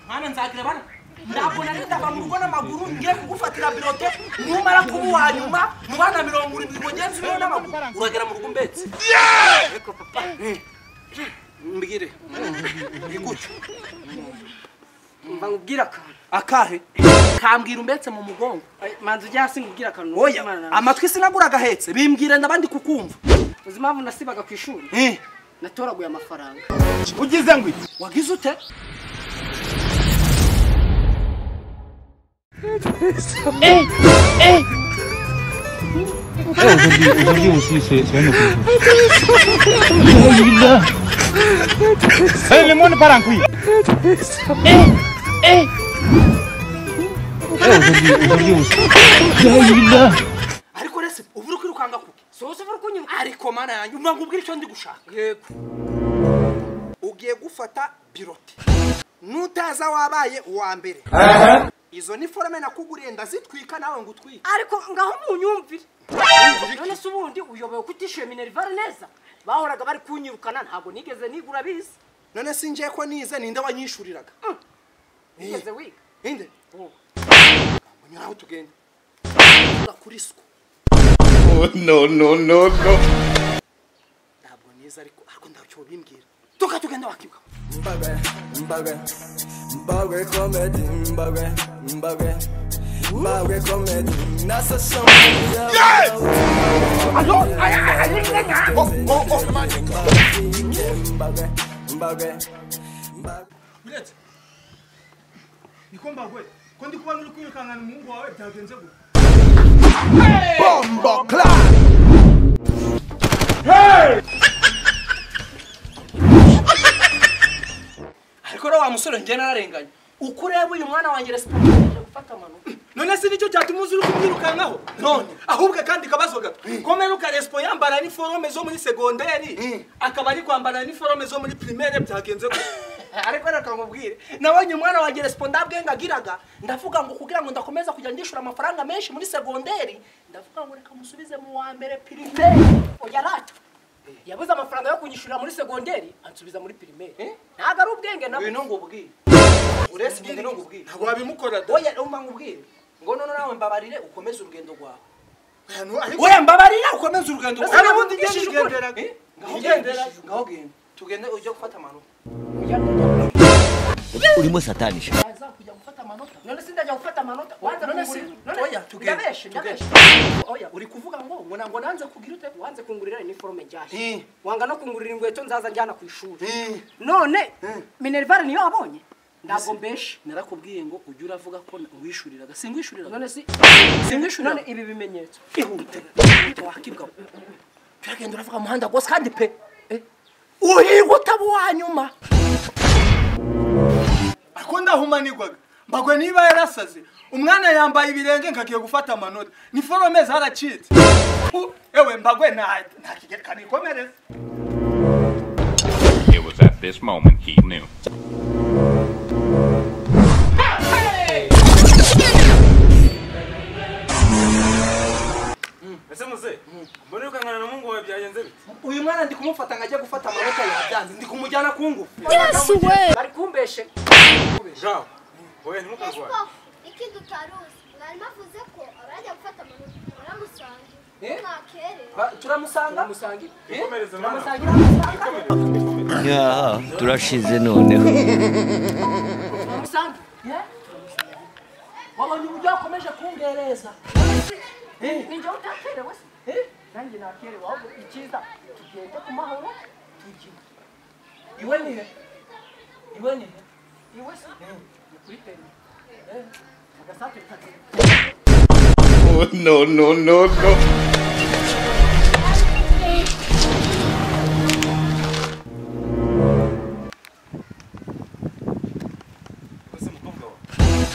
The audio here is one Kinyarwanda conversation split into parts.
mwana nzagira bana ntabwo nari ndabantu ubona amaguru ngiye kugufatira birote numara kuba uwa nyuma mu bana mirongo irindwi mugenzi we n'amaguru uragera mu rugo umbetse ariko papa mbwire ni gute mba nkubwira akantu akahe kambwira umbetse mu mugongo Ay, manzi ujya hasi nkubwira akantu oya Imana na- amatwi sinagura agahetse bimbwira ndabandi kukumva uzi impamvu nasibaga ku ishuri Eh, natoraguye amafaranga ugize ngo iki wagize ute Aujourd'hui aussi, c'est c'est un autre chose. Eh, le monde part en couille. Eh, aujourd'hui- aujourd'hui aussi. Alhamdulillah. ariko rese ubu uri kwirukanga kuki sohose uri kunyuruka ariko mana yanjye umva nkubwire icyo ndi gushaka yego ugiye gufata birote nutaza wabaye uwa mbere izo ni forome nakuguriye ndazitwika nawe ngo utwike ariko ngaho munyumvire none se ubundi uyobewe kutishyuye minerivare neza bahoraga bari kunyirukana ntabwo nigeze nigura bize none si ngiye ko nize ninde wanyishuriraga nigeze wiga ninde nyiraho tugende kuri suku no no no no ntabwo nize ariko ariko ndacyo bimbwira tuka tugenda wakibuka Mbagwe, mbagwe, mbagwe comedy, mbagwe, mbagwe, mbagwe comedy. Nasa shambani ya mbagwe, mbagwe, mbagwe. biretse niko mbagwe ko ndi kubona uri kwirukankana umuhungu wawe byagenze gute bombo clap ariko rero wa musore njye nararenganye uko ureba uyu mwana wanjye resiporo gufata amanuka none se nicyo cyatuma uzi uri kumwirukankaho none ahubwo akandi kabazo gato komeruka resipo yambara niforome zo muri segonderi akaba ari kwambara niforome zo muri pirimere byagenze gute ariko reka nkubwire nabonye umwana wanjye resiporo ndabwengagiraga ndavuga ngo kugira ngo ndakomeza kujya ndishyura amafaranga menshi muri segonderi ndavuga ngo reka musubize mu wa mbere pirimeri oya rata yabuze amafaranga yo kunyishyurira muri segonderi ansubiza muri pirimeri ntabwo ari ubwenge nabwo ngwino ngubwire urese ngende no ngubwire ntabwo wabimukora da oya umpa ngubwire ngo none nawe mbabarire ukomeze urugendo rwawe ariko oya mbabarira ukomeze urugendo Ese rwawe n'ubundi njye nigenderaga. Eh? ngaho Nigendera. ugendera ngaho genda tugende ujye gufata amanota urimo satanisha aza kujya gufata amanota none se ndajya gufata amanota wanze None se- oya, tugende, ndabeshe tugende. ndabeshe oya uri kuvuga ngo ngo na- ngo nanze kugira ute wanze kungurira iniforume njyashye Eh. wanga no kungurira inkweto nzaza njyana ku ishuri Eh. none minerivare niyo wabonye ntabwo mbeshe narakubwiye ngo ujye uravuga ko wishuriraga singwishuriraga none si Singwishurira. none ibi bimenyetso ihute ihute wakibwa turagenda uravuga umuhanda rwose kandi pe eh, uhirwa utaba uwa nyuma ako ndahumanirwaga mbagwe niba yarasaze umwana yambaye ibirenge nkagiye gufata amanota niforome zaracitse Pu, ewe mbagwe nta nta kigerekano ikomereza It was at this moment he knew. ese muze mbona wirukankana na mungu wawe byagenze bite uyu mwana ndi kumufata ngo ajye gufata amanota yabyanze ndi kumujyana ku ngufu bari kumbeshe jaho wowe ntimukarwaye ikindi utaruzi mwarimu avuze ko abajya gufata amanota baramusanga mwakerera Ba- turamusanga musangire ikomereze mwana yaha turashize noneho musangire wabonye uburyo wakomeje kungereza ninjye utakerewe se nanjye nakerewe ahubwo icyiza tugende ku mahoro tujye iwe ni he iwe ni he iwe se ni kuri teni agasate kagenda oh no no no no ese mukobwa wawe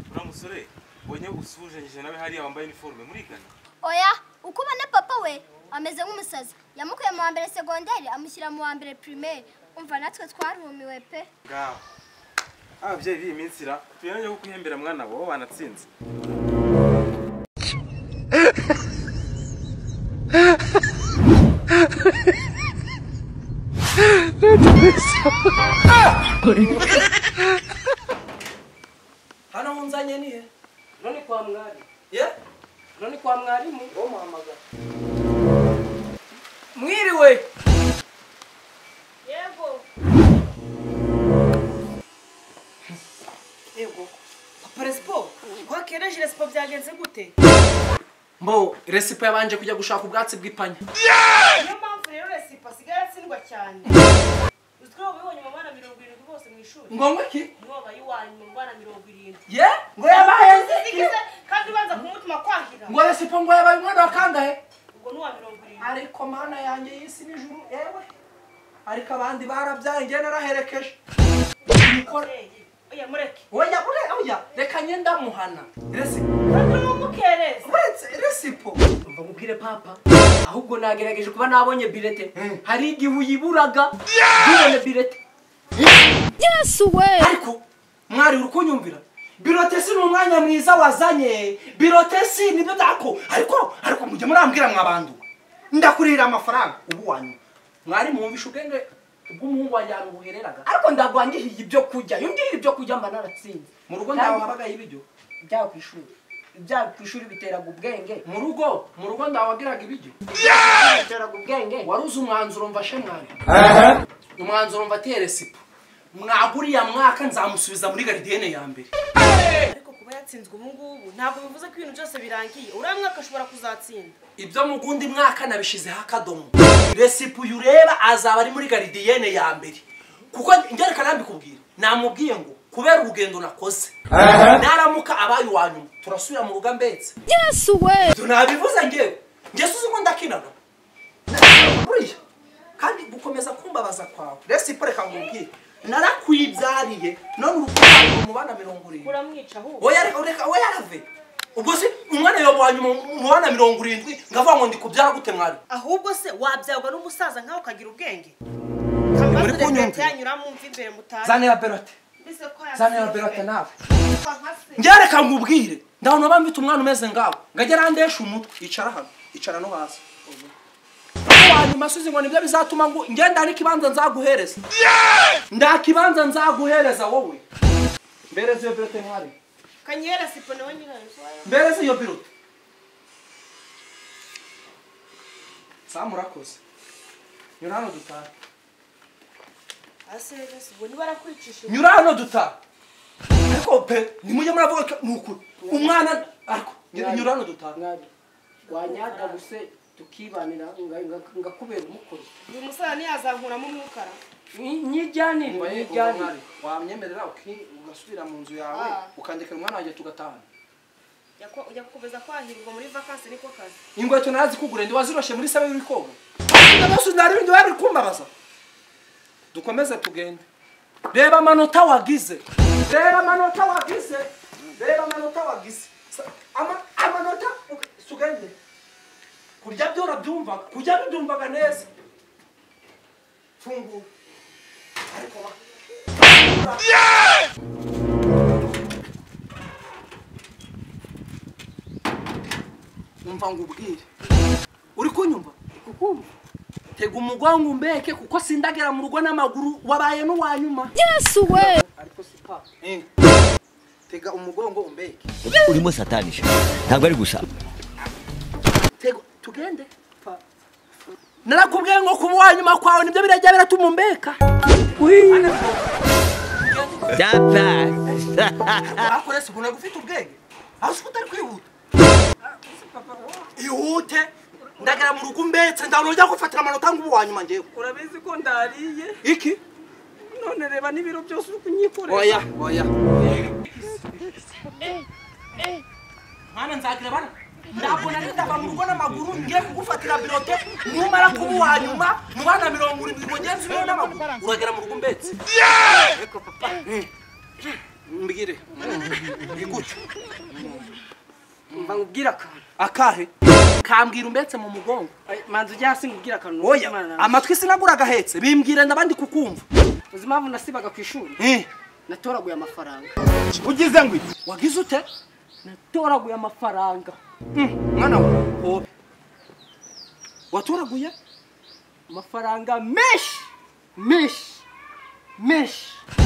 uriya musore ubonye usuhuzanyije nawe hariya wambaye iniforume murigana oya uko ubona papa we ameze nk'umusazi yamukuye mu wa mbere segonderi amushyira mu wa mbere pirimeri umva natwe twarumiwe pe ngaho ababyeyi b'iyi minsi ra tuyanjye ko kuhembera mwana wawe banatsinze hano munzanye ni he none kwa mwari ye none kwa mwarimu uwo muhamagara mwiriwe yego papa resipo wakereje resipo byagenze gute mbo resipo yabanje kujya gushaka ubwatsi bw'ipanya niyo mpamvu rero resipo asigaye atsindwa cyane uzwi ko wabibonye mu bana mirongo irindwi bose mu ishuri Ngomba iki? niwe wabaye iwanyu mu bana mirongo irindwi ye ngo yabaye iki? Uzigize, kandi ubanza kumutuma kwahira ngo resipo ngo yabaye umwana wa kangahe ubwo ni uwa mirongo irindwi ariko mana yanjye y'isi n'ijuru yewe ariko abandi barabyaye njye naraherekeje Nikora- oya mureke oya ure- oya reka njye ndamuhana resipo kandi n'ubwo ukereza uretse resipo umva mubwire papa ahubwo nagerageje kuba nabonye birete hari igihe uyiburaga ntubone birete yesu we ariko mwari uri kunyumvira birotesi ni umwanya mwiza wazanye birotesi ni byo byako ariko ariko mujye murambwira mwabandu ndakurihira amafaranga ubu wanyu mwari mwumvisha ubwenge ubw'umuhungu wanjye ahantu buhereraga ariko ndagwangihiye ibyo kurya iyo ngiye ibyo kurya mba naratsinze mu rugo ndawe wabagaye ibiryo byaba ku ishuri ibyaba ku ishuri biteraga ubwenge mu rugo mu rugo ndawe wagiraga ibiryo biteraga ubwenge waruzi umwanzuro mfashe mwana umwanzuro mfatiye resipo mwaguriya mwaka nzamusubiza muri garidiyene ya mbere ariko kuba yatsinzwe ubu ngubu ntabwo bivuze ko ibintu byose birangiye uriya mwaka ashobora kuzatsinda ibyo mu gundi mwaka nabishizeho akadomo resipo uyu ureba azaba ari muri garidiyene ya mbere kuko ngerekana mbikubwira namubwiye ngo kubera urugendo nakoze naramuka abaye uwa nyuma turasubira mu rugo mbetse yesu we ibyo nabivuze ngewe ngeze uzi ngo ndakinaga buriya kandi gukomeza kumbabaza kwawe resipo reka ngubwire narakwibyariye none uri kubyarira umubana mirongo irindwi uramwica ahubwo oya reka reka oya rave ubwo se umwana yamuhanye mu- mu bana mirongo irindwi ngavuga ngo ndi kubyara gute mwari ahubwo se wabyagwa n'umusaza nkawe ukagira ubwenge muri kunyumvira? yanyuramo umva imbere mutazi zanira berote mbese ko yasinzwe. zanira berote nawe Kwa nka se. ngereka ngubwire ndabona uba mfite umwana umeze ngawe ngajya arandesha umutwe icara hano icara no hasi Aho wanyuma asuze ngo nibyo bizatuma ngo ngenda hari ikibanza nzaguhereza nda kibanza nzaguhereza wowe mbereze iyo berote mwari kanyera sipo nawe nyirayo mbereze iyo berote samurakoze nyura hano dutahe ase rero sibo niba arakurikije nyura hano dutaha ariko pe nimujye muravuga ko ni ukuri umwana ariko nyura nyura hano dutaha mwari wanyagabuse tukibanira nga- nga- ngakubera umukuru uyu musaza ntiyazankuramo umwukara nyijyanire nyijyanire wamyemerera uki- ugasubira mu nzu yawe Ah. ukandikira umwana wanjye tugatahana Jya kwa- ujya gukomeza kwahirwa muri vakansi niko kazi ingweto narazikugura ndi waziroshe muri sabe y'ibikogo byose nari bindi bari kumbabaza dukomeze tugende reba amanota wagize reba amanota wagize reba amanota wagize Sa- ama- amanota uge- tugende kurya byo urabyumva kurya bibyumvaga neza fungura ariko ba umva ngubwire uri kunyumva kukumva tega umugongo umbeke kuko sindagera mu rugo n'amaguru wabaye n'uwanyuma yesu we ariko si papa tega umugongo umbeke urimo satanisha ntabwo ari gusaba tega tugende narakubwiye ngo kuba uwanyuma kwawe nibyo birajya biratuma umbeka dapfa bakore si kunaga ufite ubwenge aho uzi ko utari kwihuta ihute ndagera mu rugo umbetse ndabona ujya gufatira amanota ngo ubu wanyuma ngewe urabizi ko ndariye iki none reba n'ibiro byose uri kunyikoresha oya oya mwana nzakireba ntabwo nari ndava mu rugo n'amaguru ngiye kugufatira birote numara kuba uwa nyuma mu bana mirongo irindwi ngo ugeze ubeho n'amaguru uragera mu rugo umbetse Ariko papa, eh, mbwire ni gutyo mva nkubwire akantu akahe kambwira umbetse mu mugongo Ay, manzi ujya hasi nkubwire akantu oya Imana nawe. amatwi sinagura agahetse bimbwire ndabandi kukumva uzi impamvu nasibaga ku ishuri Eh, natoraguye amafaranga ugize ngo iki wagize ute natoraguye amafaranga mwana we hobe watoraguye amafaranga menshi menshi menshi